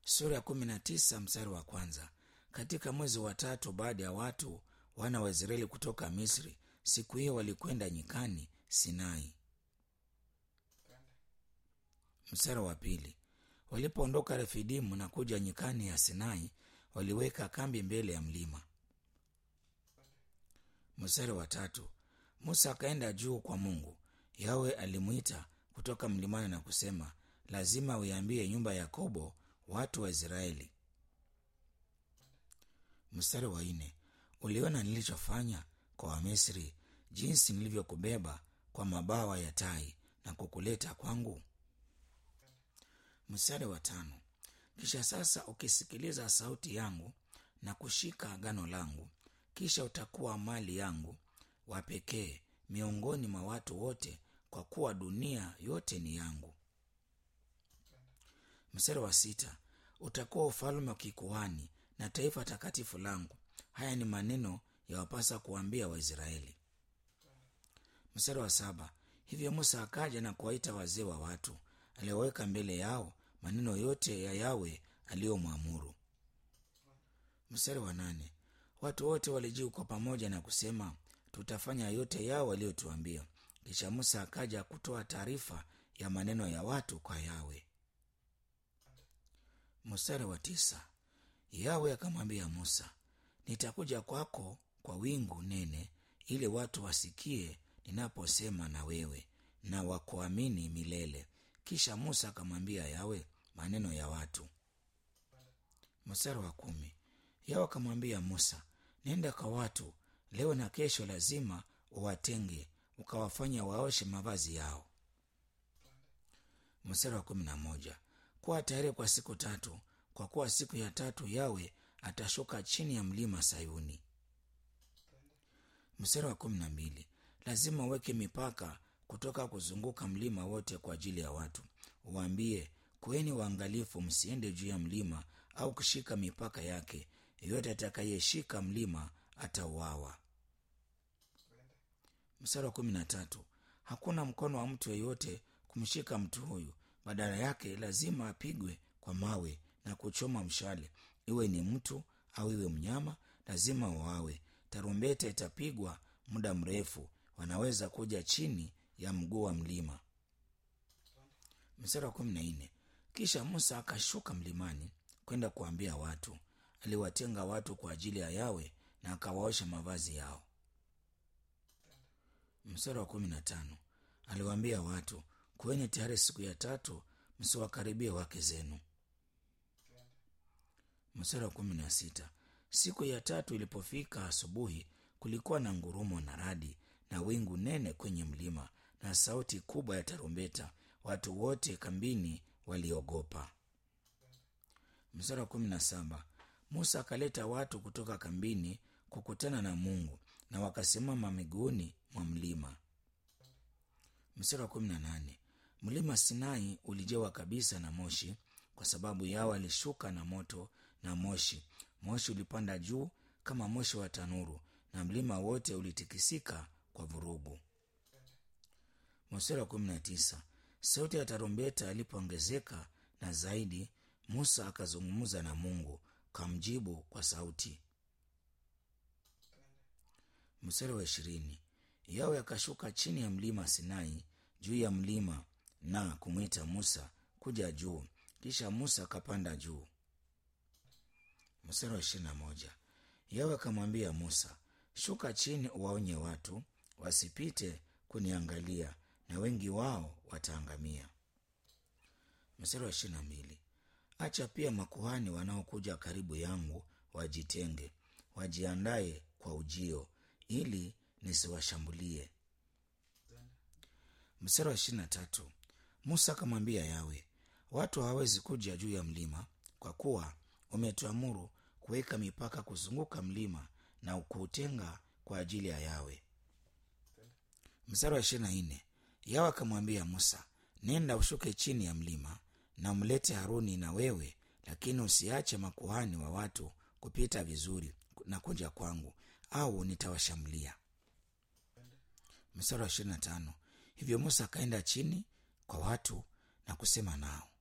sura ya kumi na tisa mstari wa kwanza katika mwezi wa tatu baada ya watu wana wa israeli kutoka misri siku hiyo walikwenda nyikani sinai mstari wa pili walipoondoka refidimu na kuja nyikani ya sinai waliweka kambi mbele ya mlima mstari wa tatu musa akaenda juu kwa mungu yawe alimwita kutoka mlimani na kusema lazima uiambie nyumba ya yakobo watu wa israeli mstari wa nne uliona nilichofanya kwa wamisri jinsi nilivyokubeba kwa mabawa ya tai na kukuleta kwangu mstari wa tano kisha sasa ukisikiliza sauti yangu na kushika agano langu kisha utakuwa mali yangu wa pekee miongoni mwa watu wote kwa kuwa dunia yote ni yangu mstari wa sita utakuwa ufalme wa kikuhani na taifa takatifu langu haya ni maneno yawapasa kuambia waisraeli mstari wa saba hivyo musa akaja na kuwaita wazee wa watu alioweka mbele yao maneno yote ya yawe aliyomwamuru mstari wa nane watu wote walijiu kwa pamoja na kusema tutafanya yote yao waliotuambia kisha musa akaja kutoa taarifa ya maneno ya watu kwa yawe mstari wa tisa yawe akamwambia musa nitakuja kwako kwa wingu nene ili watu wasikie ninaposema na wewe na wakuamini milele kisha musa akamwambia yawe maneno ya watu mstari wa kumi yawe akamwambia musa nenda kwa watu leo na kesho lazima uwatenge ukawafanya waoshe mavazi yao mstari wa kumi na moja kuwa tayari kwa siku tatu kwa kuwa siku ya tatu yawe atashuka chini ya mlima sayuni mstari wa kumi na mbili lazima uweke mipaka kutoka kuzunguka mlima wote kwa ajili ya watu uwaambie kweni waangalifu msiende juu ya mlima au kushika mipaka yake yeyote atakayeshika mlima atauawa mstari wa kumi na tatu hakuna mkono wa mtu yeyote kumshika mtu huyu badala yake lazima apigwe kwa mawe na kuchoma mshale iwe ni mtu au iwe mnyama lazima wawe tarumbeta itapigwa muda mrefu wanaweza kuja chini ya mguu wa mlima mstari wa kumi na nne kisha musa akashuka mlimani kwenda kuambia watu aliwatenga watu kwa ajili ya yawe na akawaosha mavazi yao mstari wa kumi na tano aliwaambia watu kuweni tayari siku ya tatu msiwakaribie wake zenu mstari wa kumi na sita siku ya tatu ilipofika asubuhi kulikuwa na ngurumo na radi na wingu nene kwenye mlima na sauti kubwa ya tarumbeta watu wote kambini waliogopa mstari wa kumi na saba musa akaleta watu kutoka kambini kukutana na mungu na wakasimama miguuni mwa mlima mstari wa kumi na nane mlima sinai ulijawa kabisa na moshi kwa sababu yao alishuka na moto na moshi moshi ulipanda juu kama moshi wa tanuru na mlima wote ulitikisika kwa vurugu mstari wa kumi na tisa sauti ya tarumbeta ilipoongezeka na zaidi musa akazungumza na mungu kamjibu kwa sauti mstari wa ishirini yawe akashuka chini ya mlima sinai juu ya mlima na kumwita musa kuja juu kisha musa akapanda juu mstari wa ishirini na moja yawe akamwambia musa shuka chini uwaonye watu wasipite kuniangalia na wengi wao wataangamia mstari wa ishirini na mbili acha pia makuhani wanaokuja karibu yangu wajitenge wajiandaye kwa ujio ili nisiwashambulie mstari wa ishirini na tatu musa akamwambia yawe watu hawawezi kuja juu ya mlima kwa kuwa umetuamuru kuweka mipaka kuzunguka mlima na kuutenga kwa ajili ya yawe mstari wa ishirini na nne yawe akamwambia musa nenda ushuke chini ya mlima na mlete haruni na wewe lakini usiache makuhani wa watu kupita vizuri na kuja kwangu au nitawashambulia mstari wa ishirini na tano hivyo musa akaenda chini kwa watu na kusema nao